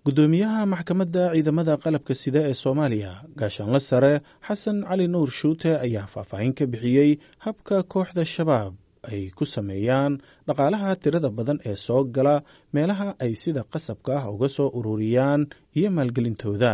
gudoomiyaha maxkamadda ciidamada qalabka sida ee soomaaliya gaashaanle sare xasan cali nuur shuute ayaa faahfaahin ka bixiyey habka kooxda shabaab ay ku sameeyaan dhaqaalaha tirada badan ee soo gala meelaha ay sida qasabka ah uga soo ururiyaan iyo maalgelintooda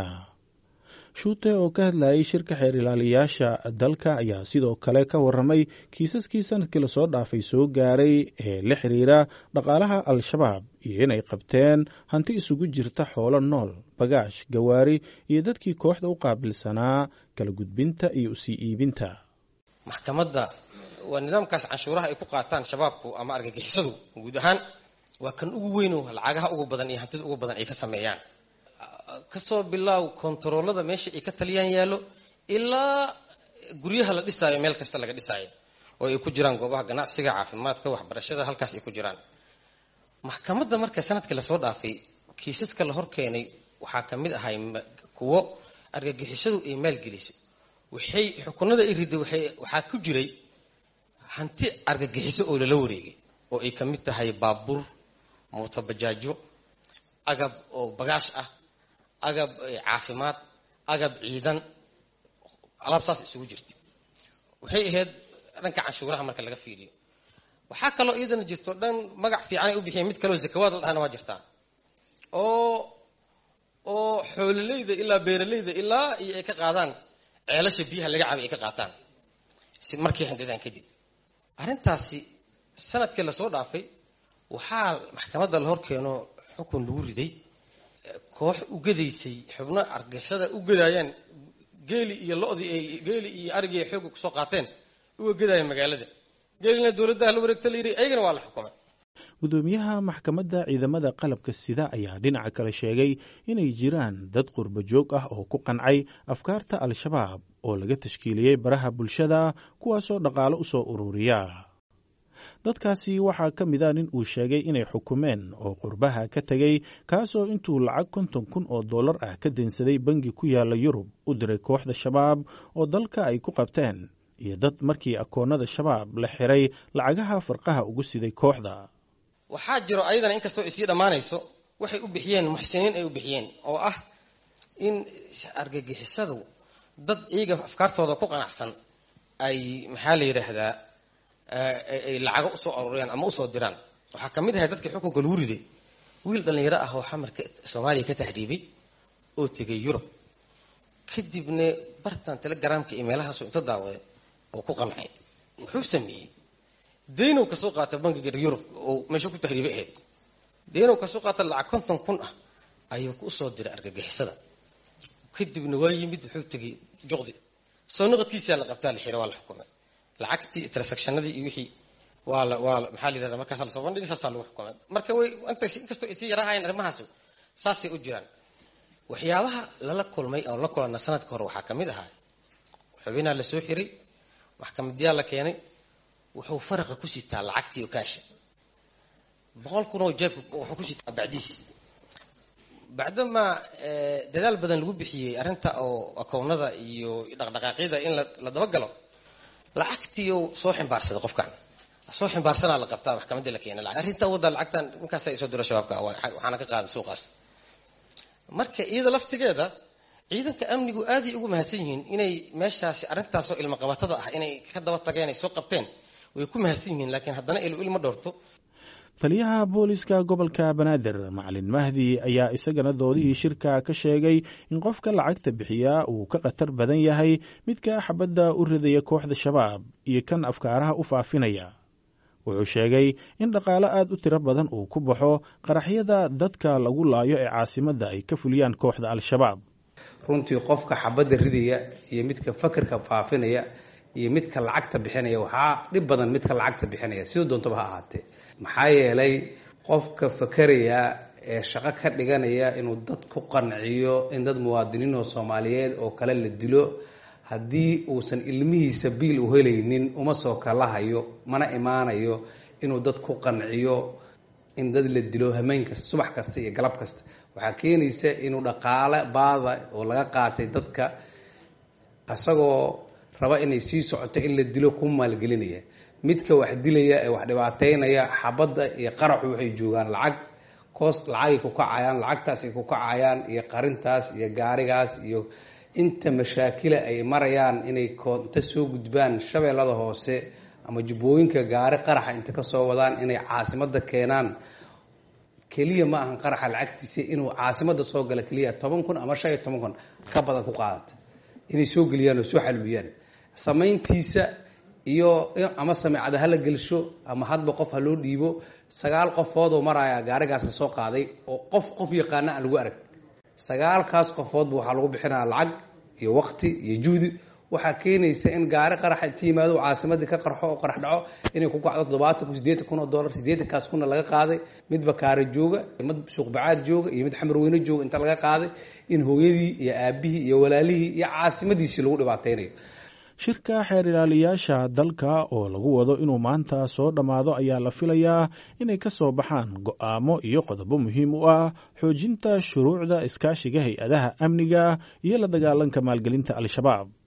shuute oo ka hadlayay shirka xeer ilaaliyayaasha dalka ayaa sidoo kale ka warramay kiisaskii sanadkii lasoo dhaafay soo gaaray ee la xiriira dhaqaalaha al-shabaab iyo inay qabteen hanti isugu jirta xoolo nool bagaash gawaari iyo dadkii kooxda u qaabilsanaa kala gudbinta iyo usii iibinta maxkamadda waa nidaamkaas canshuuraha ay ku qaataan shabaabku ama argagixisadu guud ahaan waa kan ugu weyn oo lacagaha ugu badan iyo hantida ugu badan ay ka sameeyaan kasoo bilaaw kontaroolada meesha ay ka taliyaan yaallo ilaa guryaha la dhisaayo meel kasta laga dhisaayo oo ay ku jiraan goobaha ganacsiga caafimaadka waxbarashada halkaas ay ku jiraan maxkamadda marka sanadkii lasoo dhaafay kiisaska la hor keenay waxaa ka mid ahay kuwo argagixisadu ay maalgeliso waxay xukunada ay riday waxaa ku jiray hanti argagixiso oo lala wareegay oo ay ka mid tahay baabuur mootabajaajo agab oo bagaash ah agab caafimaad agab ciidan alaab saas isugu jirta waxay ahayd dhanka canshuuraha marka laga fiiriyo waxaa kaloo iyadana jirto dhan magac fiicanay u bixiyeen mid kaleo zakawaad la dhahana waa jirtaa oo oo xoololeyda ilaa beeraleyda ilaa iyo ay ka qaadaan ceelasha biyaha laga cabay ay ka qaataan si markay handadaan kadib arrintaasi sanadkii lasoo dhaafay waxaa maxkamadda la hor keeno xukun lagu riday koox u gadaysay xubno argixisada u gadaayaan geeli iyo lodii ay geeli iyo arigii ay xooga kusoo qaateen uga gadaaya magaalada geelina dowladdaha la wareegta la yidhi ayagana waa la xukumay gudoomiyaha maxkamadda ciidamada qalabka sida ayaa dhinaca kale sheegay inay jiraan dad qurbo joog ah oo ku qancay afkaarta al-shabaab oo laga tashkiiliyey baraha bulshada kuwaasoo dhaqaalo u soo ururiya dadkaasi waxaa ka mid a nin uu sheegay inay xukumeen oo qurbaha ka tegey kaasoo intuu lacag konton kun oo dollar ah ka daynsaday bangi ku yaala yurub u diray kooxda shabaab oo dalka ay ku qabteen iyo dad markii akoonnada shabaab la xiray lacagaha farqaha ugu siday kooxda waxaa jiro ayadana inkastoo isii dhammaanayso waxay u bixiyeen muxsiniin ay u bixiyeen oo ah in argagixisadu dad iyaga afkaartooda ku qanacsan ay maxaa la yidhaahdaa ay lacago usoo aruuriyaan ama usoo diraan waxaa ka mid ahay dadkii xukunka lagu riday wiil dhallinyaro ah oo xamarka soomaaliya ka tahriibay oo tegay yurub kadibna bartan telegramka iyo meelahaasu inta daawaday oo ku qancay wuxuu sameeyey daynow kasoo qaata bangiga yurub oo meesha ku tahriibay ahayd daynow kasoo qaata lacag konton kun ah ayuu usoo diray argagixisada kadibna waa yimid wuxuu tegay juqdi soo noqodkiisaa la qabtaa la xira waa la xukumay lacagtii transactionadii iyo wixii waa la waa maxaa la yidhahda markaas lasoo bandhigay saasaa lagu xukumay marka way intaas inkastoo ay sii yarahaayeen arrimahaasu saasay u jiraan waxyaabaha lala kulmay oo la kulanna sanadka hore waxaa ka mid ahaa xubinaa la soo xiray maxkamadyaa la keenay wuxuu faraqa ku sitaa lacagtii okaasha boqol kun oo jeebka wuxuu ku sitaa bacdiis bacdamaa dadaal badan lagu bixiyey arrinta oo akownada iyo dhaqdhaqaaqyada in la dabagalo lacagtii soo ximbaarsaday qofkan soo ximbaarsanaa la qabtaa maxkamadda la keena arrinta wadda lacagtan ninkaasa soo diro shabaabka waxaana ka qaaday suuqaas marka iyada laftigeeda ciidanka amnigu aaday ugu mahadsan yihiin inay meeshaasi arrintaasoo ilmo qabatada ah inay ka daba tageen ay soo qabteen way ku mahadsan yihiin laakiin haddana ilma dhowrto taliyaha booliska gobolka banaadir macalin mahdi ayaa isagana doodihii shirka ka sheegay in qofka lacagta bixiyaa uu ka khatar badan yahay midka xabadda u ridaya kooxda shabaab iyo kan afkaaraha u faafinaya wuxuu sheegay in dhaqaalo aad u tiro badan uu ku baxo qaraxyada dadka lagu laayo ee caasimadda ay ka fuliyaan kooxda al-shabaab runtii qofka xabadda ridaya iyo midka fakarka faafinaya iyo midka lacagta bixinaya waxaa dhib badan midka lacagta bixinaya sidoo doontaba ha ahaatee maxaa yeelay qofka fakaraya ee shaqo ka dhiganaya inuu dad ku qanciyo in dad muwaadiniinoo soomaaliyeed oo kale la dilo haddii uusan ilmihiisa biil u helaynin uma soo kalahayo mana imaanayo inuu dad ku qanciyo in dad la dilo hameen kasta subax kasta iyo galab kasta waxaa keenaysa inuu dhaqaale baada oo laga qaatay dadka isagoo raba inay sii socoto in la dilo ku maalgelinaya midka wax dilaya ee wax dhibaateynaya xabadda iyo qaraxu waxay joogaan lacag koos lacagay ku kacayaan lacagtaas ay ku kacayaan iyo qarintaas iyo gaarigaas iyo inta mashaakila ay marayaan inay koonto soo gudbaan shabeellada hoose ama jubbooyinka gaari qaraxa inta kasoo wadaan inay caasimada keenaan keliya ma ahan qaraxa lacagtiisa inuu caasimada soo gala keliya toban kun ama shan iyo toban kun ka badan ku qaadata inay soo geliyaan oo soo xalwiyaan samayntiisa iyo ama sameecada hala gelsho ama hadba qof ha loo dhiibo sagaal qofood oo maraya gaarigaas la soo qaaday oo qof qof yaqaana aan lagu arag sagaalkaas qofoodba waxaa lagu bixinaya lacag iyo waqti iyo juhdi waxaa keenaysa in gaari qaraxa inta yimaado caasimadii ka qarxo oo qarax dhaco inay ku kacdo toddobaatan kun sideetan kun oo dollar sideetankaas kunna laga qaaday mid bakaare jooga mid suuqbacaad jooga iyo mid xamarweyne jooga inta laga qaaday in hooyadii iyo aabihii iyo walaalihii iyo caasimadiisii lagu dhibaateynayo shirka xeer ilaaliyaasha dalka oo lagu wado inuu maanta soo dhammaado ayaa la filayaa inay ka soo baxaan go'aamo iyo qodobo muhiim u ah xoojinta shuruucda iskaashiga hay-adaha amniga iyo la dagaalanka maalgelinta al-shabaab